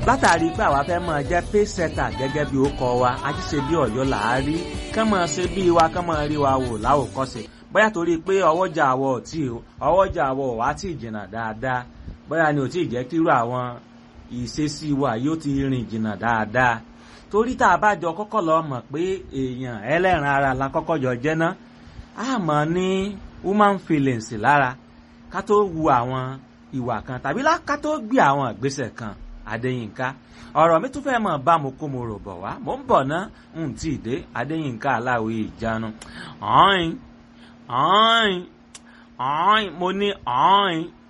látàrí pé àwa fẹ́ máa jẹ́ pésẹ́tà gẹ́gẹ́ bí ó kọ wa ajíṣe bí ọ̀yọ́ là á rí kán máa ṣe bí wa kán máa rí wa wò láwòkọ́ṣe bóyá torí pé ọwọ́jà àwọ̀ tí ọwọ́jà àwọ̀ wá tí jìnnà dáadáa bóyá ni ò tí ì jẹ́ kírú àwọn ìṣesí wa yóò ti rìn jìnnà dáadáa torí tá a bá jọ kọ́kọ́ lọ mọ̀ pé èèyàn ẹlẹ́ran ara la kọ́kọ́ jọ jẹ́ ná a mọ̀ ní human feelings lára ká tó wu àwọn ìwà kan tàbí ká tó gbé àwọn ìgbésẹ̀ kan adéyínká ọ̀rọ̀ mi tún fẹ́ mọ̀ bá mo kó mo rò bọ̀ wá mo ń bọ̀ ná n tí ì dé adéyínká aláwọ̀ ìjánu ọ̀hìn ọ̀hìn ọ̀hìn mo ní ọ̀hìn